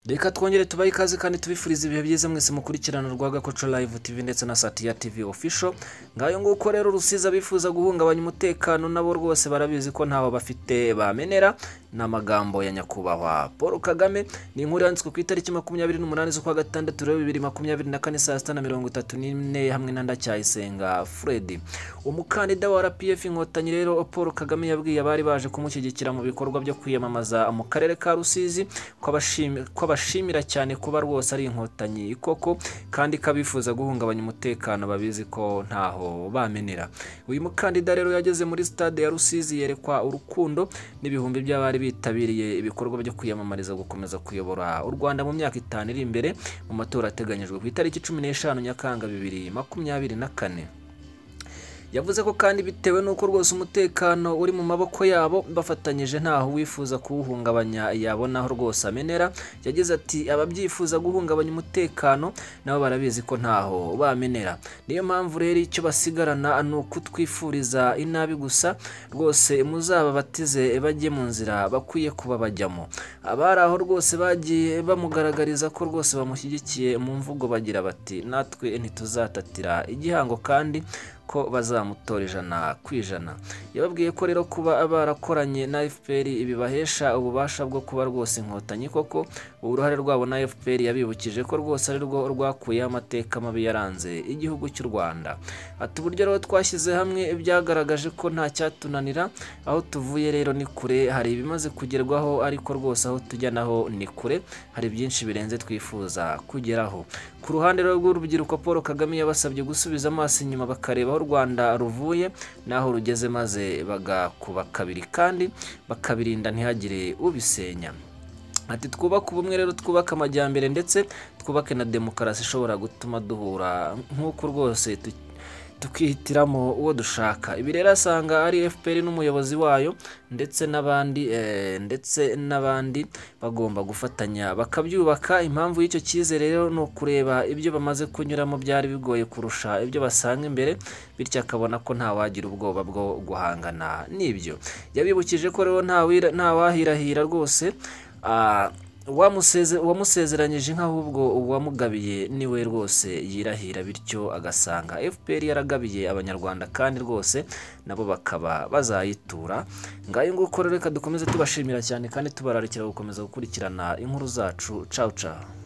reka twongere tubahe ikaze kandi tubifurize ibihe byiza mwese mukurikirana urwa gakoco live tv ndetse na satiya tv official ngayo nguko rero urusiza bifuza guhungabanya umutekano nabo rwose barabizi ko ntaho bafite bamenera ni amagambo ya nyakubahwa paul kagame ni inkuru yanditswe ku itariki makumyabiri n'umunani z'ukwa gatandatu rero bibiri makumyabiri na kane saa sita na mirongo itatu n'ine hamwe na ndacyayisenga fred umukandida wa rpf inkotanyi rero paul kagame yabwiye abari baje kumushyigikira mu bikorwa byo kwiyamamaza mu karere ka rusizi ko abashimi- ko abashimira cyane kuba rwose ari inkotanyi koko kandi ko abifuza guhungabanya umutekano babizi ko ntaho bamenera uyu mukandida rero yageze muri stade ya rusizi yerekwa urukundo n'ibihumbi by'abari bitabiriye ibikorwa byo kwiyamamariza gukomeza kuyobora u rwanda mu myaka itanu iri imbere mu matora ateganyijwe ku itariki cumi n'eshanu nyakanga bibiri makumyabiri na kane yavuze ko kandi bitewe n'uko rwose umutekano uri mu maboko yabo bafatanyije ntaho uwifuza kuwuhungabanya yabona aho rwose amenera yagize ati ababyifuza guhungabanya umutekano nabo barabizi ko ntaho bamenera niyo mpamvu rero icyo basigarana ni ukutwifuriza inabi gusa rwose muzababatize bajye mu nzira bakwiye kuba bajyamo abari aho rwose bagiye bamugaragariza ko rwose bamushyigikiye mu mvugo bagira bati natwe ntituzatatira igihango kandi ko bazamutora ijana ku ijana yababwiye ko rero kuba barakoranye na fpr bibahesha ububasha bwo kuba rwose inkotanyi koko uruhare rwabo na fpr yabibukije ko rwose ari rwo rwakuyeho amateka mabi yaranze igihugu cy'u rwanda ati uburyo rero twashyize hamwe byagaragaje ko nta cyatunanira aho tuvuye rero ni kure hari ibimaze kugerwaho ariko rwose aho tujya naho ni kure hari byinshi birenze twifuza kugeraho ku ruhande rero rw'urubyiruko paul kagame yabasabye gusubiza amaso inyuma bakareba aho u rwanda ruvuye n'aho rugeze maze bagakuba kabiri kandi bakabirinda ntihagire ubisenya ati twubake ubumwe rero twubake amajyambere ndetse twubake na demokarasi ishobora gutuma duhura nk'uko rwose tu- tukihitiramo uwo dushaka ibi rero asanga ari fpr n'umuyobozi wayo ndetse n'abandi eh, ndetse n'abandi bagomba gufatanya bakabyubaka impamvu y'icyo cyizere rero ni ukureba ibyo bamaze kunyuramo byari bigoye kurusha ibyo basanga imbere bityo akabona ko ntawagira ubwoba bwo guhangana n'ibyo yabibukije ko rero ntawira- ntawahirahira rwose ah, uwamuseze- uwamusezeranyije inka ahubwo uwamugabiye niwe rwose yirahira bityo agasanga fpr yaragabiye abanyarwanda kandi rwose nabo bakaba bazayitura ngayo nguko rero reka dukomeze tubashimira cyane kandi tubararikira gukomeza gukurikirana inkuru zacu cawu cawu